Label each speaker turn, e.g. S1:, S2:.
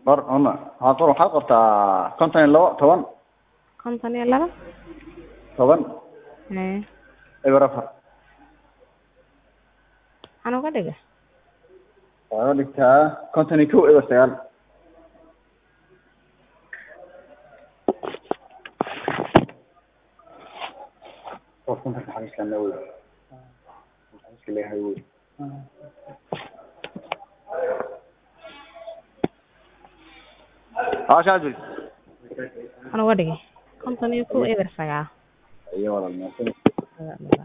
S1: qor una waxaa qor waxaad qortaa konton iyo labo toban
S2: konton iyo laba
S1: toban
S2: haye
S1: eber afar
S2: maxaan uga dhiga
S1: waxaad ka dhigtaa konton iyo kow eber sagaal qofkan xafiiskana wey xafiiska leeyahay wey haa shaajir
S2: maxaan uga dhigay konton iyo kow eber sagaal
S1: iyo walaal mahadsan
S2: Walaal.